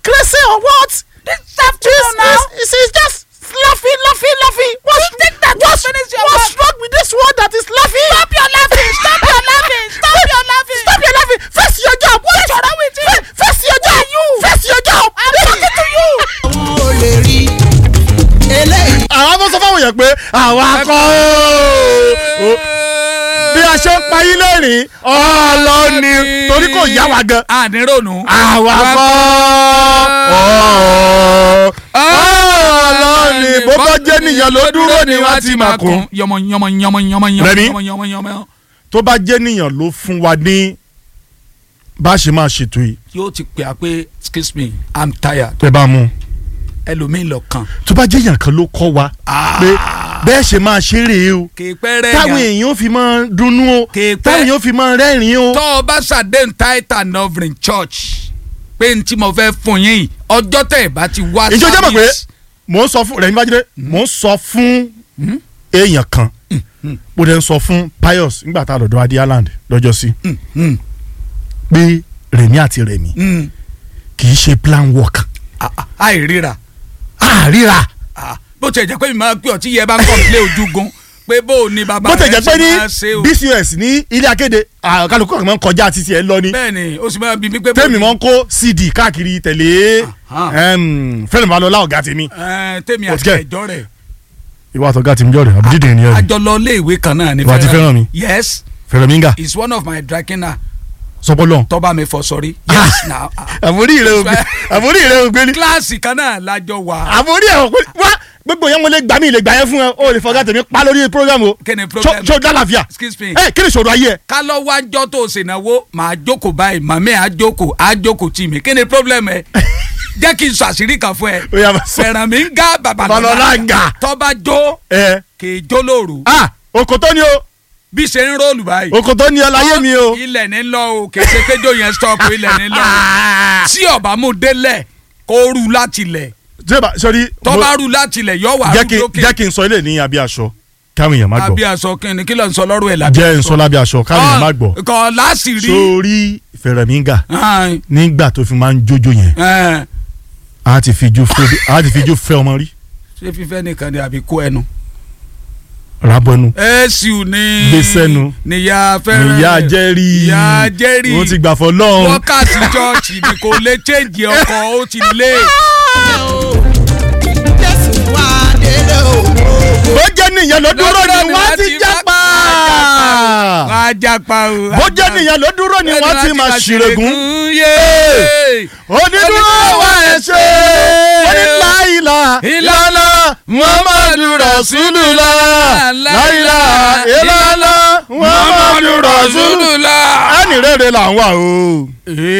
crazy or what? This afternoon now. It's, it's just laughing, laughing, laughing. What's, You think that what's, you finish your what's work? wrong with this word that is laughing? Stop your laughing. Stop your laughing. Stop your laughing. Stop your laughing. Face your job. What's wrong with you? Face your job. You. Face your job. I'm talking to you. àwọn ò lè rí eléyìí. àwọn bó sọ fáwọn èèyàn pé àwa kọ́ ó bí a ṣe ń pa yín lẹ́rìn ọlọ́ni torí kò yá wa gan. ànírònú. àwa kọ́ ó ọlọ́ni bó bá jẹ́ nìyẹn ló dúró ni wọ́n ti máa kún. yọmọ yọmọ yọmọ yọmọ Rẹ̀mí? yọmọ yọmọ yọmọ. tó bá jẹ́ nìyẹn ló fún wa ní bá a ṣe máa ṣètò yìí yóò ti pè á pé excuse me i'm tired pé bá a mú ẹlòmíì lọ kàn. tó bá jẹ́ yàn kan ló kọ́ wa pé bẹ́ẹ̀ ṣe máa ṣeré o kì í pẹ́ rẹ̀ táwọn yàn. èèyàn fi máa dunnú o Kì í pẹ́. táwọn èèyàn fi máa rẹ́rìn-ín o. tọ́ ọ bá ṣàdéhùn tight and offering church pé n tí mo fẹ́ fún yín yìí ọjọ́ tẹ̀ ẹ̀ bá ti wá ìjọ jẹ́ mọ̀ pé service. mò ń sọ fún rẹ̀ nígbàjẹ́ mò ń sọ fún èèyàn kan mo dẹ̀ ń sọ fún Pius nígbà tá a lọ́dọ̀ Adi Island lọ́jọ́ sí Mm, pé Rẹ̀mí àti Rẹ̀mí mm. kì í ṣe plan work Ah, ah, àìríra àríra Ah, bó tiẹ̀ jẹ́ pé mi máa pè ọ́ tí yẹ bá ń kọ́ńplé ojúgun pé bó o ní bàbá bó tẹ̀ rẹ̀ jẹ́ pé ṣe ní máa ṣe o. BCS ní ilé akéde ah, kálukú kan máa ń kọjá títí ẹ lọ ni bẹ́ẹ̀ ni o sì máa bí mi pé bó tèmi máa ń kó CD káàkiri tẹ̀lé Aha. fẹ́rẹ̀ balọ̀lá ọ̀gá tèmi Ẹ, tèmi Ó àti ti kẹ́. ẹ̀jọ́ rẹ̀ ìwà àtọ̀gá tèmi jọ̀rẹ̀ àbújídé ni ẹ̀ àjọlọ ilé ìwé kan náà ni Ìwà àti Fẹ́rànmi. yes fẹ́rẹ̀ mi ń gà is one of my drakina sọpọ́lọ́ tọ́ba mi fọ sọrí yes na ah. àforí rẹ̀ ògbé àforí rẹ̀ ògbé ni kíláàsì kan náà lájọ wà àforí ẹ̀ ògbé wá gbogbo yẹn mo lè gbà mí lè gbà yẹn fún ẹ o lè fọgá tèmi pa lórí program o Kí ni program? ṣó dálàfíà excuse me ẹ kí ni ìṣòro ayé ẹ ká lọ wájọ́ tó o ṣènáwó màá jókòó báyìí màmí àá jókòó àá jókòó tì mí kí ni problem ẹ jẹ́ kí n sọ àṣírí kan fún ẹ ó yà máa sọ fẹ̀ràn mi ń gá Babalọlá ń gà. tọ́ba jó ẹ kì í jó lóru ah òkòtó ni o bí ṣe ń róòlù báyìí òkòtó ni ọ láyé mi o ilẹ̀ ní lọ o kì í ṣe péjọ yẹn stop ilẹ̀ ní lọ o tí ọba mú délẹ̀ kó rú láti lẹ̀ jẹba sọrí tọ́ba rú láti lẹ̀ yọ wà jẹ́ rú kí lókè jẹ́ kí n sọ ilé ní abí aṣọ káwọn èèyàn má àbí gbọ́ aṣọ kìnìún kí ló ń sọ lọ́rùn ẹ̀ lábẹ́ jẹ́ n sọ lábí aṣọ káwọn èèyàn má gbọ́ kọ́ láṣìírí sórí fẹ̀rẹ̀míngà Ai, nígbà tó fi máa ń jójó yẹn ẹ̀, a ti fi jó fẹ́ a ti fi jó fẹ́ ọmọ rí ṣé fífẹ́ nìkan ni àbí kó ẹnu. rabọ́nu èsù ni Gbèsẹ́nu. níyà fẹ́ràn ìyá jẹ́rìí ìyá jẹ́rìí ó ti gbà fọ́ lọ́hùn. wákàtí chọ́ọ̀chì ni kò lè chéǹjì ọkọ̀ ó ti lé jésù wá délé o. bó jẹ́ nìyẹn ló dúró ni wọ́n ti jápa. wọ́n á jápa o. bó jẹ́ nìyẹn ló dúró ni wọ́n ti máa ṣìrègùn. yé onídúró wa ẹ̀ ṣe oníláìlà ìlànà muhammadu rasulullah láìlà ìlànà muhammadu rasulullah. ẹnì rere là ń wà o.